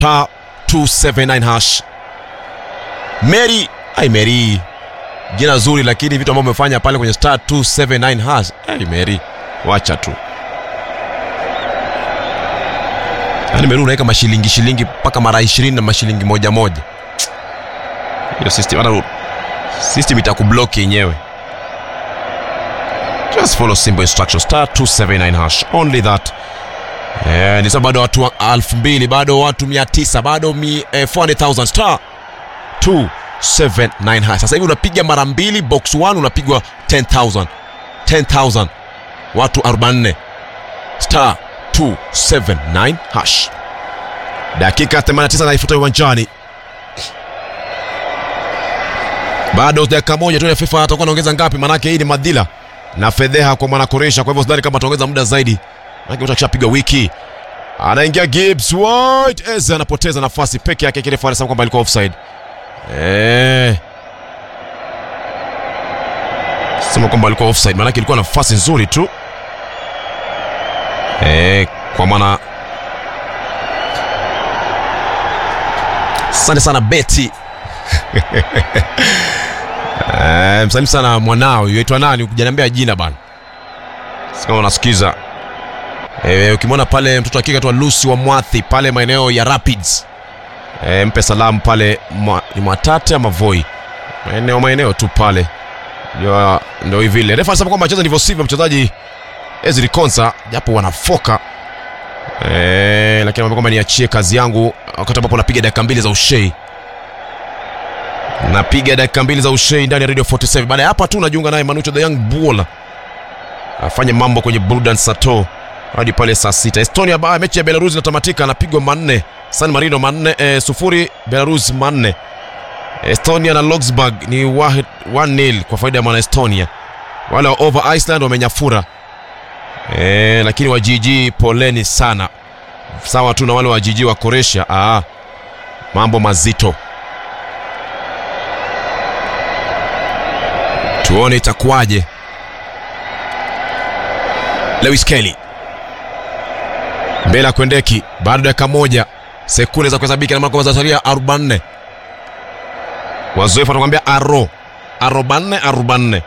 star 279 hash mary ai mary jina zuri lakini vitu ambavyo umefanya pale kwenye star 279 hash ai mary wacha tu yaani mary unaweka mashilingi shilingi mpaka mara 20 na mashilingi moja moja hiyo system hata system itakublock yenyewe just follow simple instructions star 279 hash only that Eh, ni sababu bado watu wa- elfu mbili bado watu mia tisa bado mi, eh, 400,000 star 279 hash. Sasa hivi unapiga mara mbili box 1 unapigwa 10000 10000 watu 44 star 279 hash. Dakika 89 naifuta uwanjani, bado dakika moja tu ya FIFA atakuwa anaongeza ngapi? Manake hii ni madhila na fedheha kwa mwanakoresha, kwa hivyo sidhani kama ataongeza muda zaidi, manake mtu akishapiga wiki anaingia Gibbs White Eze anapoteza nafasi peke yake, kile anasema kwamba alikuwa offside. Eh, sema kwamba alikuwa offside, maanake ilikuwa nafasi nzuri tu eh, kwa maana asante sana Betty eh, msalimu sana mwanao yaitwa nani? Ukijaniambia jina bana, sikama unasikiza E, ukimwona pale mtoto akika tu Lucy wa Mwathi pale maeneo ya Rapids e, mpe salamu pale mwa, ni Mwatate ama Voi maeneo maeneo tu pale ndio ndio hivi vile. Refa anasema kwamba acheza ndivyo sivyo mchezaji Ezri Konsa japo wanafoka e, lakini anamwambia kwamba niachie kazi yangu wakati ambapo napiga dakika mbili za ushei napiga dakika mbili za ushei ndani ya Radio 47. Baada ya hapa tu najiunga naye Manucho the Young Bull afanye mambo kwenye Burdan Sato hadi pale saa sita. Estonia ba mechi ya Belarus inatamatika, anapigwa manne San Marino manne e, sufuri Belarus manne. Estonia na Luxembourg ni 1-0 kwa faida ya mwana Estonia. Wale wa over Iceland wamenyafura e, lakini wa GG poleni sana, sawa tu na wale wa GG wa Croatia. Aa, mambo mazito, tuone itakuwaje. Lewis Kelly mbele ya Kwendeki, bado dakika moja, sekunde za kuhesabika, na maana kwamba zinasalia 44. Wazoefu wanakuambia aro 44 44.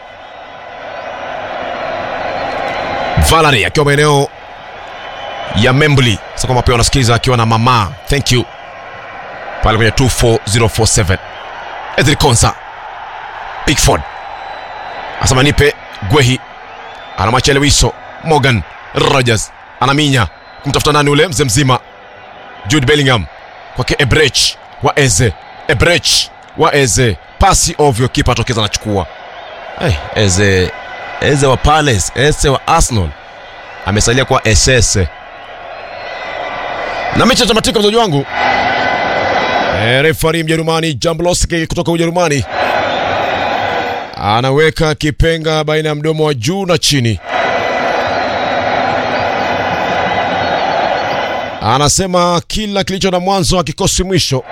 Valerie akiwa maeneo ya Membli, sasa kwamba pia wanasikiza akiwa na mama, thank you pale kwenye 24047. Edri Konsa Pickford asema nipe Gwehi, anamwachia Lewiso Morgan Rogers anaminya kumtafuta nani ule mzee mzima Jude Bellingham kwake Ebrech wa Eze Ebrech wa Eze pasi ovyo, kipa atokeza anachukua. Hey, Eze Eze wa Palace, Eze wa Arsenal amesalia kwa SS na mechi tamatika, mzaji wangu e, refari Mjerumani Jamblowski kutoka Ujerumani anaweka kipenga baina ya mdomo wa juu na chini anasema kila kilicho na mwanzo hakikosi mwisho.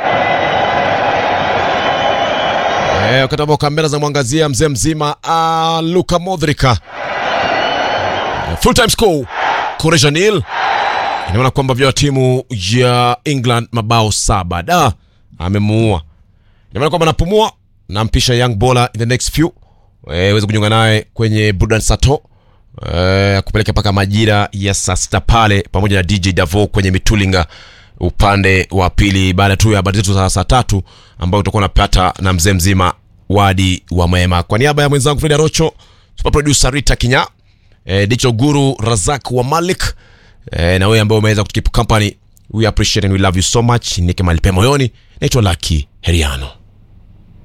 Eh, wakati ambao kamera zinamwangazia mzee mzima ah, Luka Modric. Full time score Croatia nil. Inaona kwamba vya timu ya England mabao saba. Da, amemuua. Inaona kwamba anapumua nampisha Young Bola in the next few. Eh, uweze kujiunga naye kwenye Burdan Sato. Uh, kupeleka mpaka majira ya saa sita pale pamoja na DJ Davo kwenye mitulinga upande wa pili, baada tu ya habari zetu za saa tatu ambayo utakuwa unapata na mzee mzima Wadi wa Mema. Kwa niaba ya mwenzangu Frida Rocho, super producer Rita Kinya, eh, Dicho Guru Razak wa Malik eh, na wewe ambao umeweza kutukeep company, we appreciate and we love you so much. Nike malipe moyoni, naitwa Lucky Heriano.